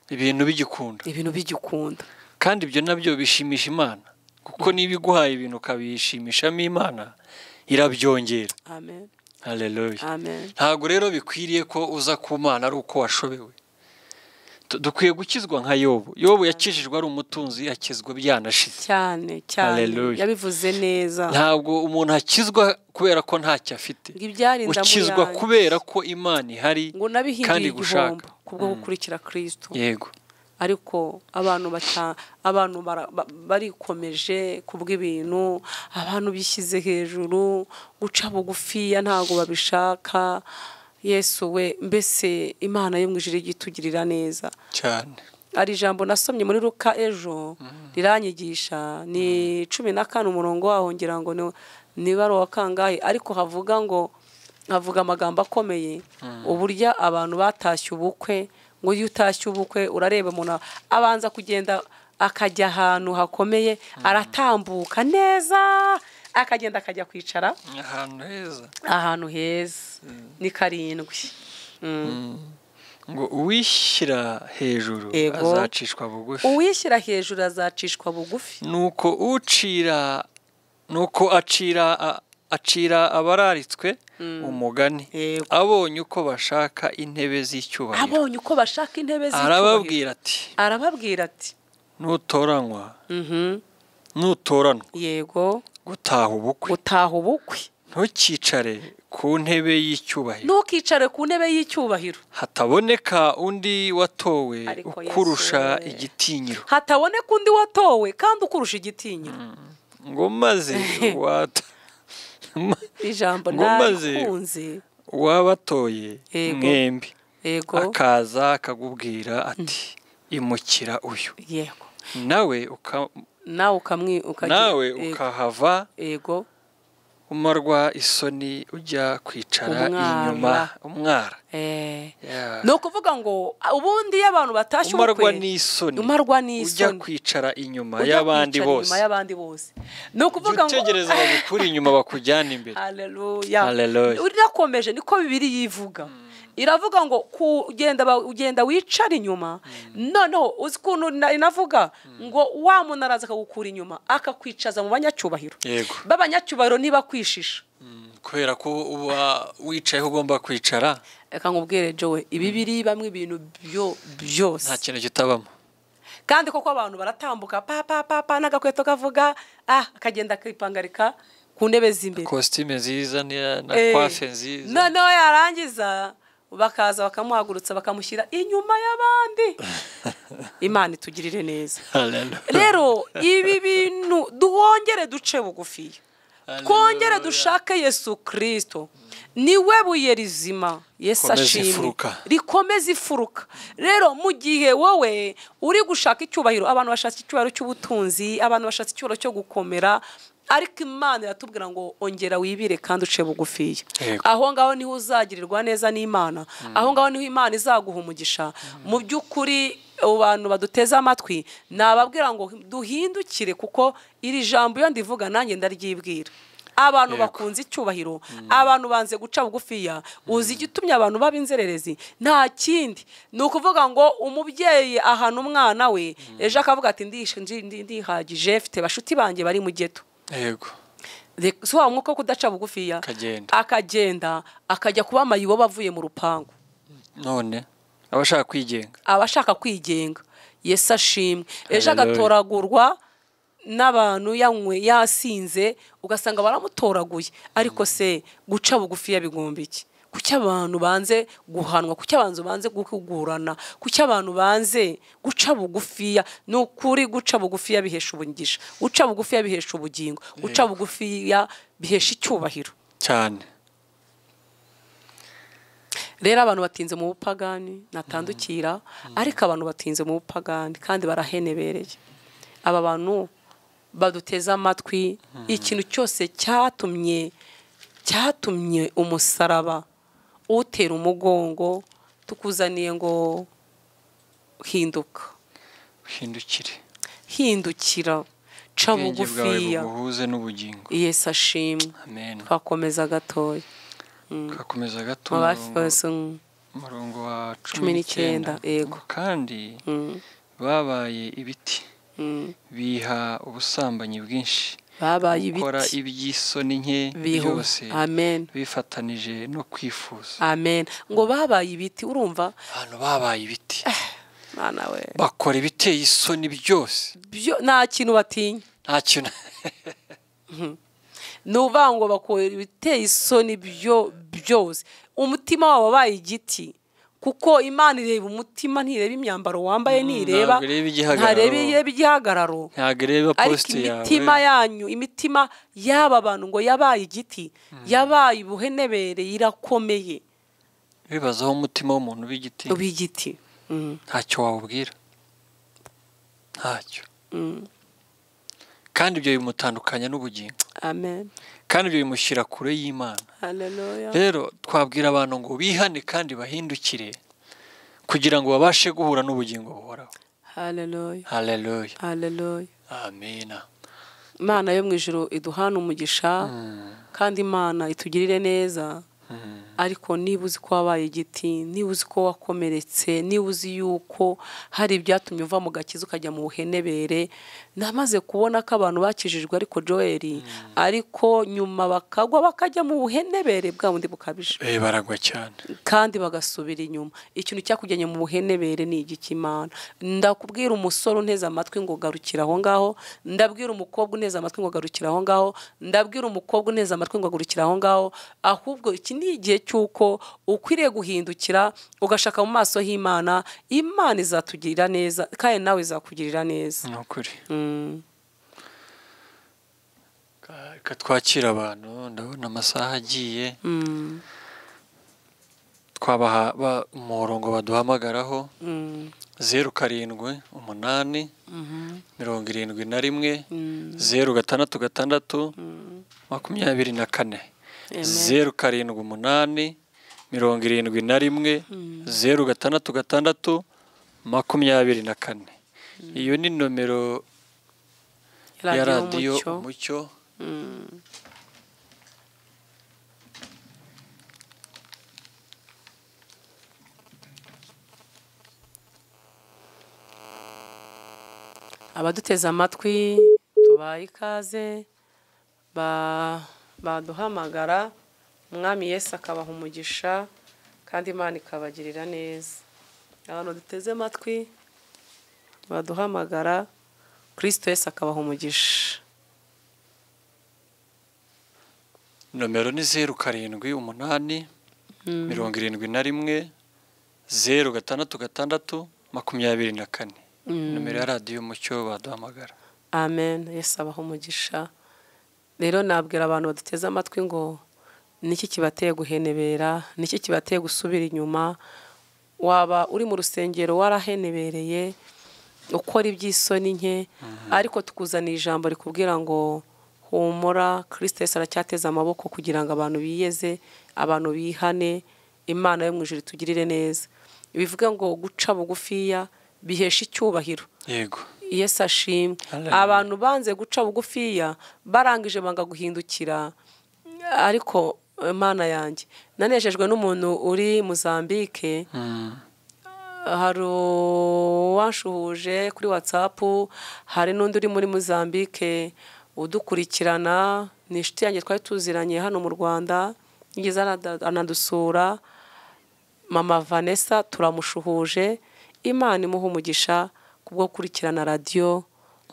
ibintu bigikunda ibintu bigikunda kandi ibyo nabyo bishimisha imana kuko niba iguhaye ibintu ukabishimishamo imana irabyongera amen haleluya amen ntabwo rero bikwiriye ko uza ku mana ari uko washobewe dukwiye gukizwa nka yobu yobu yakijijwe ari umutunzi akizwa byanashize cyane cyane Hallelujah. yabivuze neza ntabwo umuntu akizwa kubera ko ntacyo afite ngo ibyarinda mu ukizwa yanjye. kubera ko imana ihari ngo kandi nabihinduye gushaka. igihombo kubwo gukurikira kristo yego ariko abantu bata abantu bara- ba- barikomeje kubw'ibintu abantu bishyize hejuru guca bugufiya ntabwo babishaka yesu we mbese imana yo mu ijuru ijya itugirira neza cyane hari ijambo nasomye muri ruka ejo riranyigisha ni cumi na kane umurongo waho ngira ngo ni- niba ari uwa kangahe ariko havuga ngo havuga amagambo akomeye uburyo abantu batashye ubukwe ngo iyo utashye ubukwe urareba umuntu abanza kugenda akajya ahantu hakomeye aratambuka neza akagenda akajya kwicara ahantu heza ahantu heza ni karindwi ngo uwishyira hejuru Yego. azacishwa bugufi uwishyira hejuru azacishwa bugufi nuko ucira nuko acira a- acira abararitswe umugani Yego. abonye uko bashaka intebe z'icyubahiro abonye uko bashaka intebe z'icyubahiro arababwira ati arababwira ati nutoranywa "Mhm, nutoranwa yego gutaha ubukwe utaha ubukwe ntukicare ku ntebe y'icyubahiro ntukicare ku ntebe y'icyubahiro hataboneka undi watowe Ariko ukurusha Yesu we. igitinyiro hataboneka undi watowe kandi ukurusha igitinyiro ngo maze wata ijambo Ngo maze- narikunze wabatoye Yego. mwembi yego akaza akakubwira ati imukira uyu yego nawe uka- nawe ukamwi ukagira- nawe yego, ukahava yego umarwa isoni ujya kwicara Umwara. inyuma umwara eh, Yeah. ni ukuvuga ngo "Ah, ubundi iyo abantu batashye umarwa ubukwe n'isoni umarwa ujya n'isoni kwicara inyuma ujya y'abandi kwicara bose inyuma y'abandi bose ni jya ukuvuga ngo utegereza bagukura inyuma bakujyana imbere Haleluya. Haleluya. Irakomeje niko bibiri yivuga. Iravuga ngo kugenda ba- ugenda wicara inyuma. Noneho uzi ukuntu na- inavuga ngo wa muntu araza akagukura inyuma akakwicaza mu banyacyubahiro. yego B'abanyacyubahiro niba kwishisha. kubera ko uba wicaye aho ugomba kwicara Reka nkubwire Joe, ibibiri bamwe ibintu byo byose. nta kintu kitabamo kandi koko abantu baratambuka pa pa pa pa n'agakweto kavuga ah akagenda akipangarika ku ntebe z'imbere. kositime nziza ni- na Eh, kwafe nziza noneho yarangiza bakaza bakamuhagurutsa bakamushyira inyuma y'abandi imana itugirire neza Hallelujah. rero ibi bintu duhongere duce bugufiya Hallelujah. twongere dushake yesu kirisito niwe buye rizima yesu Rikomeze ashimwe imfuruka. rikomeze ifuruka rero mu gihe wowe uri gushaka icyubahiro abantu bashaka icyubahiro cy'ubutunzi abantu bashaka icyubahiro cyo gukomera ariko imana iratubwira ngo ongera wibire kandi uce bugufiya Yego. aho ngaho niho uzagirirwa neza n'imana aho ngaho niho imana izaguha umugisha mu by'ukuri abo bantu baduteze amatwi nababwira ngo duhindukire kuko iri jambo iyo ndivuga nanjye ndaryibwira abantu Yego. bakunze icyubahiro abantu banze guca bugufiya uzi igitumye abantu b'ab'inzererezi nta kindi ni ukuvuga ngo umubyeyi ahana umwana we ejo akavuga ati "Ndishe- ndi- ndi- ndihagije mfite bashuti banjye bari mu geto yego Reka- si wa mwuka wo kudaca bugufiya Akagenda. akagenda akajya kuba amayibobo avuye mu rupangu none abashaka kwigenga aba ashaka kwigenga yesu ashimwe ejo Hallelujah. agatoragurwa n'abantu yanywe yasinze ugasanga baramutoraguye ariko se guca bugufiya bigomba iki kuki abantu banze guhanwa kuki abantu banze guhugurana kuki abantu banze guca bugufiya ni ukuri guca bugufiya bihesha ubugisha guca bugufiya bihesha ubugingo guca bugufiya bihesha icyubahiro cyane rero abantu batinze mu bupagani natandukira ariko abantu batinze mu bupagani kandi barahenebereye aba bantu baduteze amatwi ikintu cyose cyatumye cyatumye umusaraba utera umugongo tukuzaniye ngo hinduka uhindukire hindukira ca ubwenge bwawe bugufiya buguhuze n'ubugingo yesu ashimwe amen twakomeza gatoya tugakomeza gato mubafeso umurongo wa Cumi cumi n'icyenda, n'icyenda yego. Ngo kandi babaye ibiti biha ubusambanyi bwinshi babaye gukora ibiti iby'isoni nke bihu byose amen bifatanije no kwifuza amen ngo babaye ibiti urumva abantu babaye ibiti mwana we bakora ibiteye isoni byose byo nta kintu batinya nta kintu ni uvuga ngo bakora ibiteye isoni byo byose umutima wabo wabaye igiti kuko imana ireba umutima ntireba imyambaro wambaye ntireba ntabwo ireba igihagararo. ntareba ireba igihagararo ntabwo ireba ariko posite yawe imitima yanyu imitima y'aba bantu ngo yabaye igiti yabaye ubuhenebere irakomeye bibaza aho umutima w'umuntu w'igiti w'igiti Mm, ntacyo wawubwira ntacyo mm, kandi ibyo bimutandukanya n'ubugingo amen kandi ibyo bimushyira kure y'imana haleluya rero twabwira abantu ngo bihane kandi bahindukire kugira ngo babashe guhura n'ubugingo buhoraho haleluya haleluya haleluya amina imana yo mu ijoro iduhana umugisha kandi imana itugirire neza ariko niba uzi ko wabaye igiti niba uzi ko wakomeretse niba uzi yuko hari ibyatumye uva mu gakiza ukajya mu buhenebere namaze kubona ko abantu bakijijwe ariko joeli ariko nyuma bakagwa bakajya mu buhenebere bwa bundi bukabije Eh, baragwa cyane kandi bagasubira inyuma ikintu cyakujyanye mu buhenebere ni igikimana ndakubwira umusore unteze amatwi ngo garukira aho ngaho ndabwira umukobwa unteze amatwi ngo garukira aho ngaho ndabwira umukobwa unteze amatwi ngo garukira aho ngaho ahubwo iki ni igihe cy'uko ukwiriye guhindukira ugashaka mu maso h'imana imana izatugirira neza kandi nawe izakugirira neza ni ukuri Mm. reka twakire abantu ndabona amasaha agiye Mm. twabaha ba- umurongo baduhamagaraho Mm. zeru karindwi umunani Mhm. mirongo irindwi na rimwe Mm. zeru gatandatu gatandatu makumyabiri na kane Amen. zeru karindwi umunani mirongo irindwi na rimwe zeru gatandatu gatandatu makumyabiri na kane iyo ni nomero ya radiyo Umucyo. umucyo abaduteze amatwi tubaye ikaze ba- baduhamagara umwami yesu akabaha umugisha kandi imana ikabagirira neza abantu duteze amatwi baduhamagara kirisito yesu akabaha umugisha nomero ni zeru karindwi umunani mirongo irindwi na rimwe zeru gatandatu gatandatu makumyabiri na kane nomero ya radiyo umucyo baduhamagara amen yesu abaha umugisha rero nabwira abantu baduteze amatwi ngo niki kibateye guhenebera niki kibateye gusubira inyuma waba uri mu rusengero warahenebereye ukora iby'isoni nke ariko tukuzanira ijambo rikubwira ngo humura kirisito Yesu aracyateze amaboko kugira ngo abantu biyeze abantu bihane imana yo mu ijuru itugirire neza bivuga ngo guca bugufiya bihesha icyubahiro yego yesu ashimwe Hallelujah. abantu banze guca bugufiya barangije banga guhindukira ariko imana yanjye nanejejwe n'umuntu uri muzambike hari uwanshuhuje kuri watsapu hari n'undi uri muri muzambike udukurikirana ni inshuti yanjye twari tuziranye hano mu rwanda yigeze anada- anadusura mama vanessa turamushuhuje imana imuha umugisha kubwo gukurikirana radiyo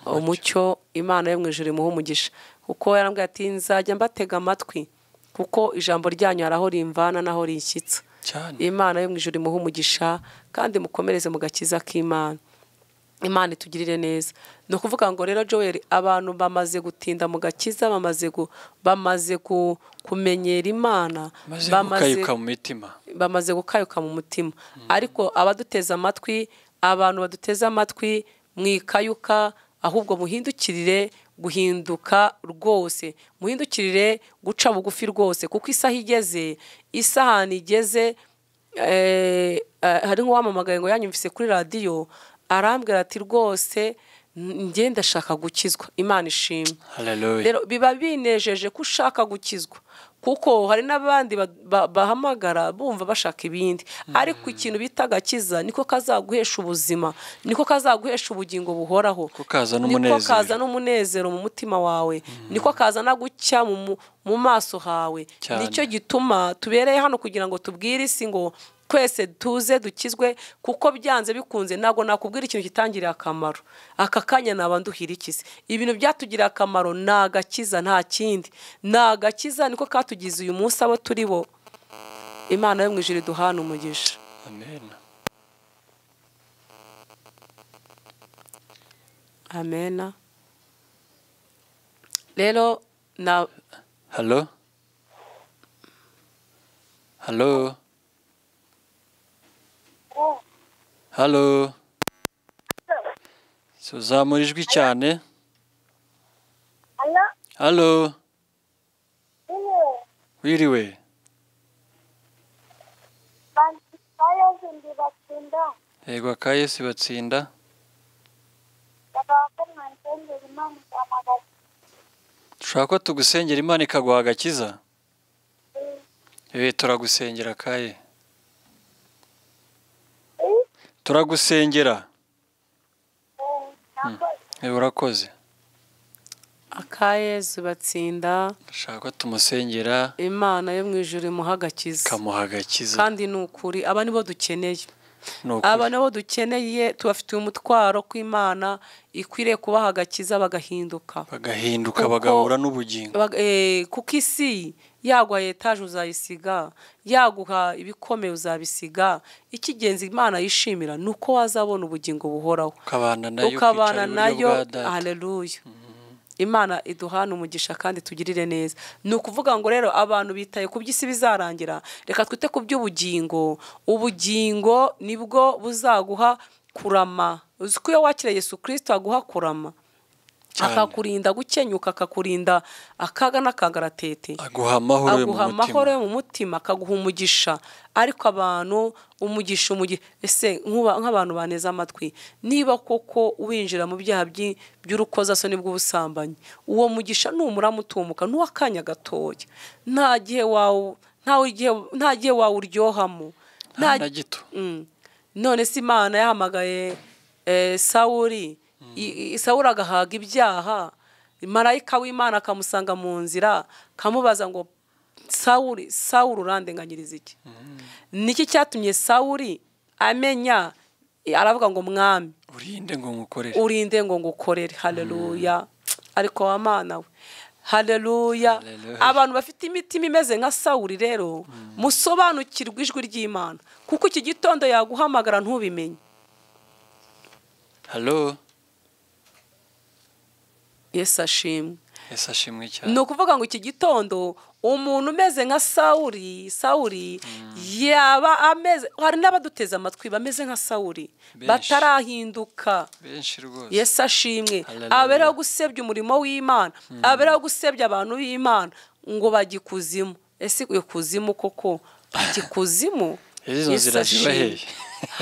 umucyo imana yo mu ijoro imuha umugisha kuko yarambwiye ati nzajya mbatega amatwi kuko ijambo ryanyu hari aho rimvana n'aho rinshyitsa cyane imana yo mu ijoro imuha umugisha kandi mukomereze mu gakiza k'imana imana itugirire neza ni ukuvuga ngo rero joel abantu bamaze gutinda mu gakiza bamaze gu- bamaze gu- kumenyera imana maze gukayuka mu mitima bamaze gukayuka mu mutima ariko abaduteze amatwi abantu baduteze amatwi mwikayuka ahubwo muhindukirire guhinduka rwose muhindukirire guca bugufi rwose kuko isaha igeze isahani igeze eh, eh, hari nk'uwamamagaye ngo yanyumvise kuri radiyo arambwira ati rwose njye ndashaka gukizwa imana ishimwe haleluya rero biba binejeje ko ushaka gukizwa kuko hari n'abandi ba- ba- bahamagara bumva bashaka ibindi ariko ikintu bita agakiza niko kazaguhesha ubuzima niko kazaguhesha ubugingo buhoraho Ko kaza niko n'umunezero. kaza n'umunezero mu mutima wawe niko kazana gucya mu mu maso hawe Cyane. nicyo gituma tubereye hano kugira ngo tubwire isi ngo twese tuze dukizwe kuko byanze bikunze ntabwo nakubwira ikintu kitangiriye akamaro aka kanya naba nduhira ikize ibintu byatugiriye akamaro ni agakiza nta kindi ni agakiza niko katugize uyu munsi abo turi bo imana yo mu ijoro iduhana umugisha amen amena rero na halo halo halo tuzamura ijwi cyane halo wiriwe yego akayesi batsinda dushaka ko tugusengera imana ikaguha agakiza eee turagusengera kaye turagusengera eee urakoze akayezu batsinda dushaka ko tumusengera imana yo mu ijoro imuha agakiza ikamuha agakiza kandi ni ukuri aba nibo dukeneye ni aba ukuri nabo dukeneye tubafitiye umutwaro kw'imana ikwiriye kubaha agakiza bagahinduka bagahinduka Kuko- bagahura n'ubugingo Baga- eh, kuko isi yaguha etaje uzayisiga yaguha ibikomeye uzabisiga icy'ingenzi imana yishimira ni uko wazabona ubugingo buhoraho ukabana nayo ukicara ukabana iburyo nayo bwa data haleluya imana iduhana umugisha kandi tugirire neza ni ukuvuga ngo rero abantu bitaye ku by'isi bizarangira reka twite ku by'ubugingo ubugingo nibwo buzaguha kurama uzi ko iyo wakira yesu kirisito aguha kurama Cyane. akakurinda gukenyuka akakurinda akaga n'akagaratete aguha amahoro yo mu aguha amahoro mutima yo mu mutima akaguha umugisha ariko abantu umugisha umugisha ese nk'uba- nk'abantu baneze amatwi niba koko winjira mu byaha by'i- by'urukozasoni bw'ubusambanyi uwo mugisha numurama utumuka n'uw'akanya gatoya nta gihe wawu- ntawe igihe- nta gihe wawuryohamo nta na nta gito Mm. none se imana yahamagaye eh, sawuri I- i- sawuri agahaga ibyaha marayika w'imana akamusanga mu nzira kamubaza ngo sawuri sawuri urandenganyiriza iki niki cyatumye sawuri amenya aravuga ngo mwami urinde ngo nkukorere urinde ngo ngukorere haleluya ariko wa mana we haleluya Haleluya. abantu bafite imitima imeze nka sawuri rero musobanukirwe ijwi ry'imana kuko iki gitondo yaguhamagara ntubimenye halo yesu ashimwe ese ashimwe cyane ni ukuvuga ngo iki gitondo umuntu umeze nka sawuri sawuri yaba ameze hari n'abaduteze amatwi bameze nka sawuri Benshi. batarahinduka benshi rwose yesu ashimwe Hallelujah. aberaho gusebya umurimo w'imana aberaho gusebya abantu b'imana ngo bajye ikuzimu ese iyo kuzimu koko bajya ikuzimu Izo nzira ziba hehe?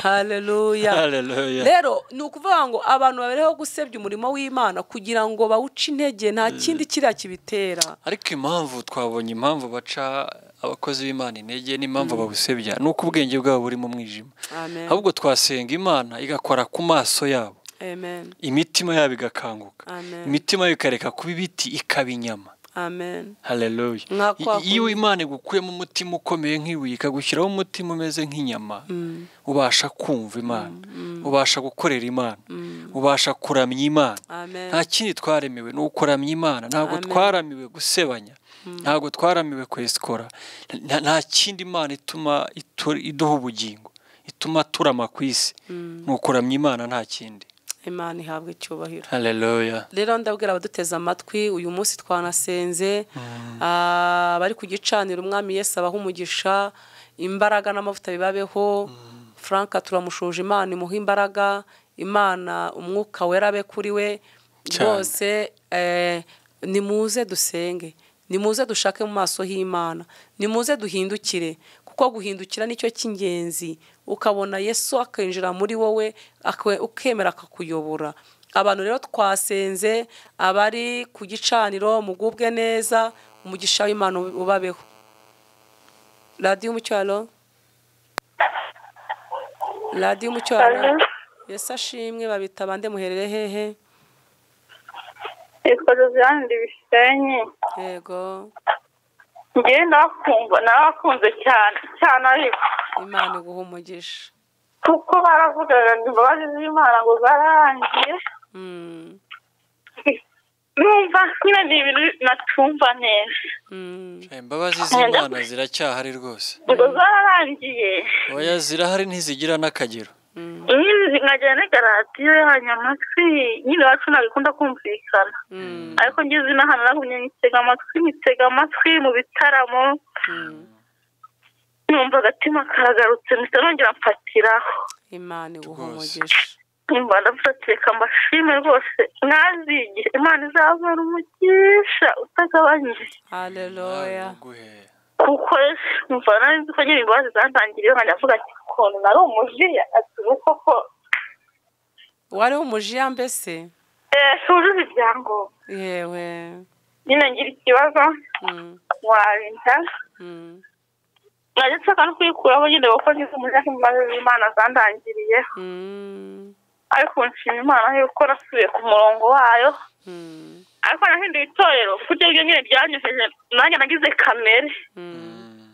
haleluya Hallelujah. rero ni ukuvuga ngo abantu babereho gusebya umurimo w'imana kugira ngo bawuce intege nta kindi kiriya kibitera ariko impamvu twabonye impamvu baca abakozi b'imana intege n'impamvu bawusebya ni uko ubwenge bwabo buri mu mwijima amen ahubwo twasenga imana igakora ku maso yabo amen imitima yabo igakanguka Amen. imitima yabo ikareka kuba ibiti ikaba inyama amen haleluya Nka kwa I- iyo imana igukuyemo umutima ukomeye nk'ibuye ikagushyiraho umutima umeze nk'inyama ubasha kumva imana ubasha gukorera imana ubasha kuramya imana amen nta kindi twaremewe ni ukuramya imana ntabwo twaramiwe gusebanya ntabwo twaramiwe kwesikora nta nta kindi imana ituma itu- iduha ubugingo ituma turama ku isi ni ukuramya imana nta kindi imana ihabwa icyubahiro haleluya rero ndabwira abaduteze amatwi uyu munsi twanasenze ah, abari ku gicaniro umwami Yesu abaha umugisha imbaraga n'amavuta bibabeho frank turamushuje imana imuha imbaraga imana umwuka wera abe kuri we Cyane. bose eh, nimuze dusenge nimuze dushake mu maso h'imana nimuze duhindukire kuko guhindukira nicyo cy'ingenzi ukabona yesu akinjira muri wowe akwe- ukemera akakuyobora abantu rero twasenze abari ku gicaniro mugubwe neza umugisha w'imana ub- ubabeho radiyo umucyo halo radiyo umucyo halo Halo. yesu ashimwe babita bande muherere hehe yitwa josiane ibisenyi yego ngewe nabakunze cyane cyane ariko imana iguha umugisha kuko baravugaga ngo imbabazi z'imana ngo zararangiye Mm, numva nyine ni ibintu natumva neza mm, imbabazi z'imana ziracyahari rwose ngo zararangiye oya zirahari ntizigira n'akagero mm, inkindi zikajyana n'egaradiyo yanyu amatwi nyine iwacu ntabwo ikunda kumvikana mm, ariko ngeze n'ahantu nagumye nyitega amatwi nyitega amatwi mu bitaramo mm. numva agatima karagarutse mpita nongera mfatiraho imana iguha Rwose. umugisha numva ndafatiye amashimwe rwose mwazigiye imana izababara umugisha utagabanyije hareruya Naguhe. kuko numva nari nzi ko nyine imbabazi zantangiriye nkajya mvuga ati ukuntu nari umujiya ati ni koko wari umujiya mbese eh, wujuje ibyangombwa yewe nyine ngira ikibazo Mm, warinda mm, najya nshaka no kuyikuraho nyine kuko ngize umujiya nk'imbabazi z'imana zandangiriyeho mm, ariko nshima imana yuko nasubiye ku murongo wayo mm, ariko nahinduye itorero kuko ibyo nyine byanyujije nanjye nagize kamere mm. Mm.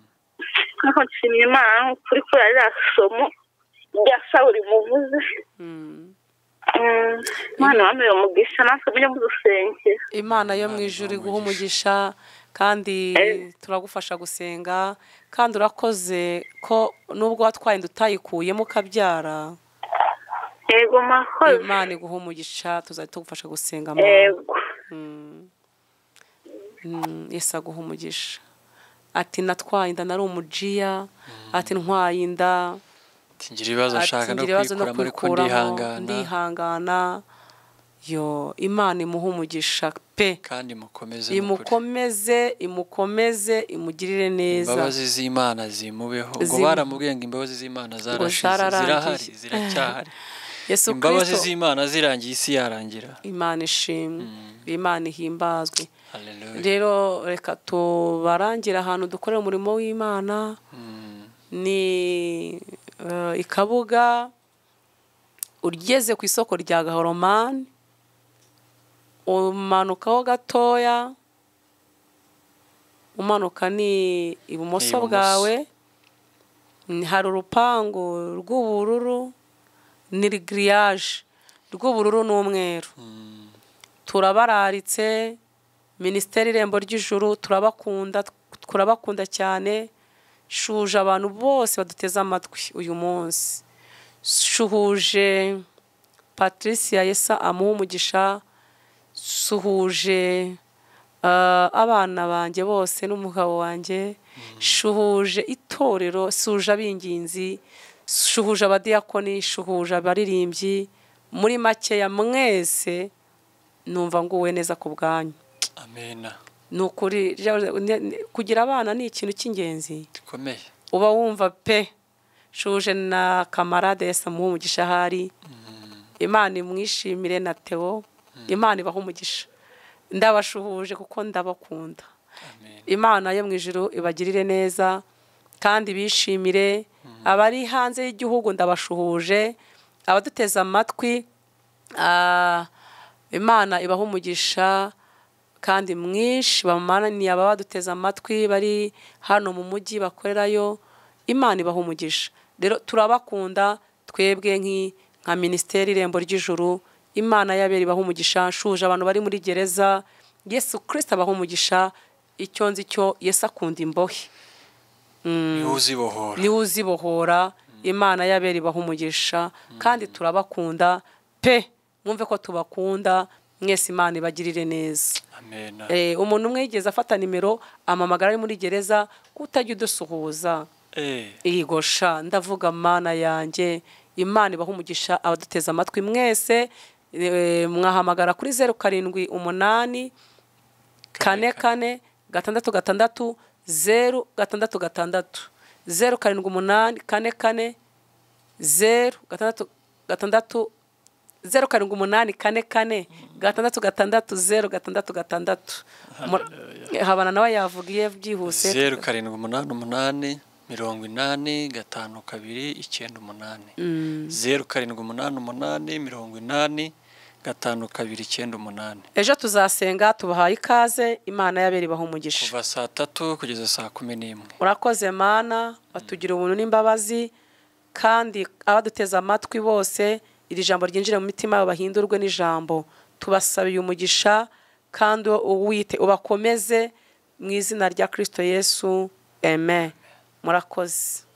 nkuko nshimira imana n'ukuri kubera ririya somo rya sawuri muvuze Mm. Mm, imana wambaye umugisha natwe mujye mudusengera imana yo Imana mu iguha ijuru iguha umugisha. umugisha kandi Eh. turagufasha gusenga kandi urakoze ko nubwo watwaye inda utayikuyemo ukabyara yego mwakoze imana iguha umugisha tuzajya tugufasha gusenga mama yego Mm. Mm, yesu aguha umugisha ati natwaye inda nari umujiya ati ntwaye inda Ati, ngira ibibazo nshaka no ngira ibibazo no kwikuramo ariko ndihangana kwikuramo ndihangana yo imana imuha umugisha pe kandi mukomeze n'ukuri. imukomeze imukomeze imugirire neza imbabazi z'imana zimubeho ubwo Zimu- baramubwiye ngo imbabazi z'imana zarashize zararangiye. zirahari ziracyahari yesu imbabazi kirisito z'imana zirangiye isi yarangira imana ishimwe imana ihimbazwe Hallelujah. rero reka tubarangire ahantu dukorera umurimo w'imana Mm. ni eh, i kabuga ugeze ku isoko rya gahoromani umanukaho gatoya umanuka ni ibumoso Ibumoso. bwawe Mm, hari urupangu rw'ubururu ni giriyaje rw'ubururu n'umweru Mm. turabararitse minisiteri irembo ry'ijuru turabakunda turabakunda cyane shuhuje abantu bose baduteze amatwi uyu munsi shuhuje patricia yesa amuha umugisha suhuje ah, abana banjye bose n'umugabo wanjye shuhuje itorero suhuje ab'inginzi shuhuje abadiyakoni shuhuje abaririmbyi muri makeya mwese numva nguwe neza ku bwanyu amena ni ukuri ja- ne- ne- kugira abana ni ikintu cy'ingenzi gikomeye uba wumva pe shuje na kamarade yesa muha umugisha ahari imana imwishimire na teo imana ibaha umugisha ndabashuhuje kuko ndabakunda amena imana yo mu ijuru ibagirire neza kandi bishimire abari hanze y'igihugu ndabashuhuje abaduteze amatwi ah, imana ibaha umugisha kandi mwinshi bamananiye ababa baduteze amatwi bari hano mu mujyi bakorerayo imana ibaha umugisha rero turabakunda twebwe nk'i- nka minisiteri irembo ry'ijuru imana y'abera ibaha umugisha nshuje abantu bari muri gereza yesu kirisita abaha umugisha icyo nzi cyo yesu akunda imbohe niwe uzibohora niwe uzibohora imana y'abera ibaha umugisha kandi turabakunda pe mwumve ko tubakunda mwese imana ibagirire neza amena Eh, umuntu umwe yigeze afata nimero amamagara ari muri gereza ko utajya udusuhuza Eh, iyigosha ndavuga mana yanjye imana ibaha umugisha abaduteze amatwi mwese eh, mwahamagara kuri zeru karindwi umunani kane kane gatandatu gatandatu zeru gatandatu gatandatu zeru karindwi umunani kane kane zeru gatandatu gatandatu zeru karindwi umunani kane kane gatandatu gatandatu zeru gatandatu gatandatu Mu- habana nawe yavugiye byihuse zeru karindwi umunani umunani mirongo inani gatanu kabiri icyenda umunani zeru karindwi umunani umunani mirongo inani gatanu kabiri icyenda umunani ejo tuzasenga tubahaye ikaze imana yabera ibaha umugisha kuva saa tatu kugeza saa kumi n'imwe urakoze mana batugira ubuntu n'imbabazi kandi abaduteze amatwi bose iri jambo ryinjire mu mitima yabo bahindurwe n'ijambo tubasabiye umugisha kandi uwite ubakomeze mu izina rya kirisito yesu eme murakoze